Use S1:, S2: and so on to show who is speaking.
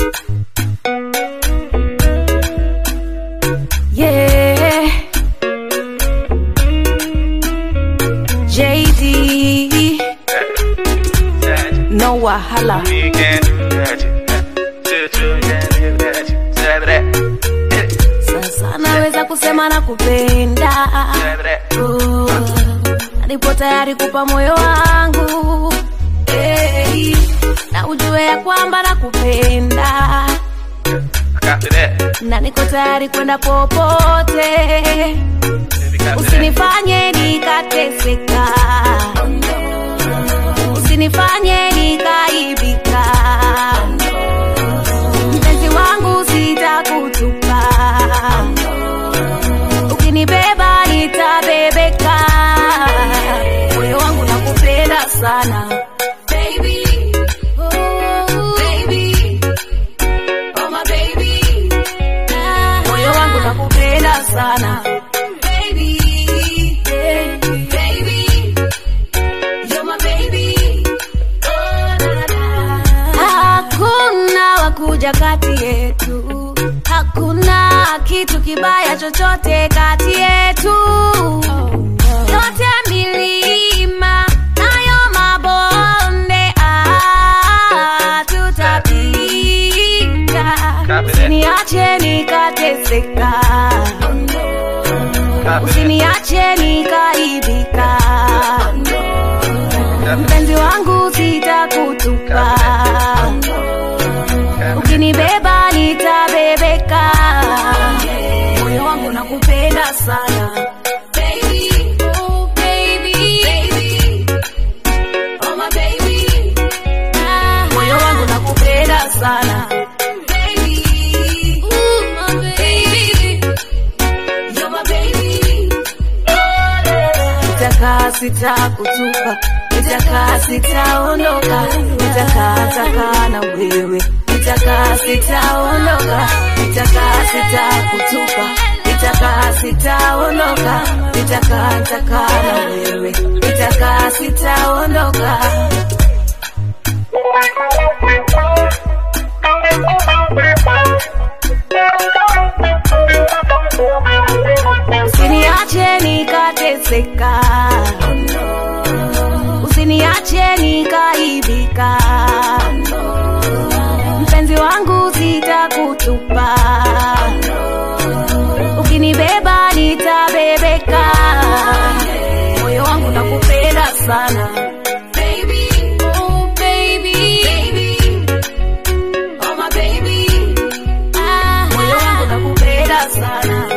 S1: Yeah. JD. No wahala. Sasa naweza kusema na kupenda. Oh, nipo tayari kupa moyo wangu. Hey, na ujue ya kwamba nakupenda na niko tayari kwenda popote, usinifanye nikateseka, usinifanye nikaibika, mpenzi wangu sitakutupa, ukinibeba nitabebeka, moyo wangu nakupenda sana baby. Oh, baby. Oh my baby, moyo wangu nakupenda sana baby, baby, baby, you're my baby. Oh, na, na, na. Hakuna wakuja kati yetu, hakuna kitu kibaya chochote kati yetu. Yote milima nayo mabonde, ah, tutapita. Usiniache nikateseka, usiniache nikaibika, mpenzi wangu sitakutupa, ukinibeba nitabebeka, moyo wangu nakupenda sana baby, oh baby, baby, oh my baby, moyo wangu nakupenda sana baby, ooh my baby, you're my baby, nitakaa sitakutupa, nitakaa sitaondoka, nitakaa takaa na wewe, nitakaa sitaondoka, nitakaa sitakutupa, nitakaa sitaondoka, nitakaa takaa na wewe, nitakaa sitaondoka. Usiniache nikateseka, usiniache nikaibika, mpenzi wangu sitakutupa, ukinibeba nitabebeka, moyo wangu nakupenda sana baby, oh baby, baby, oh my baby, moyo wangu nakupenda sana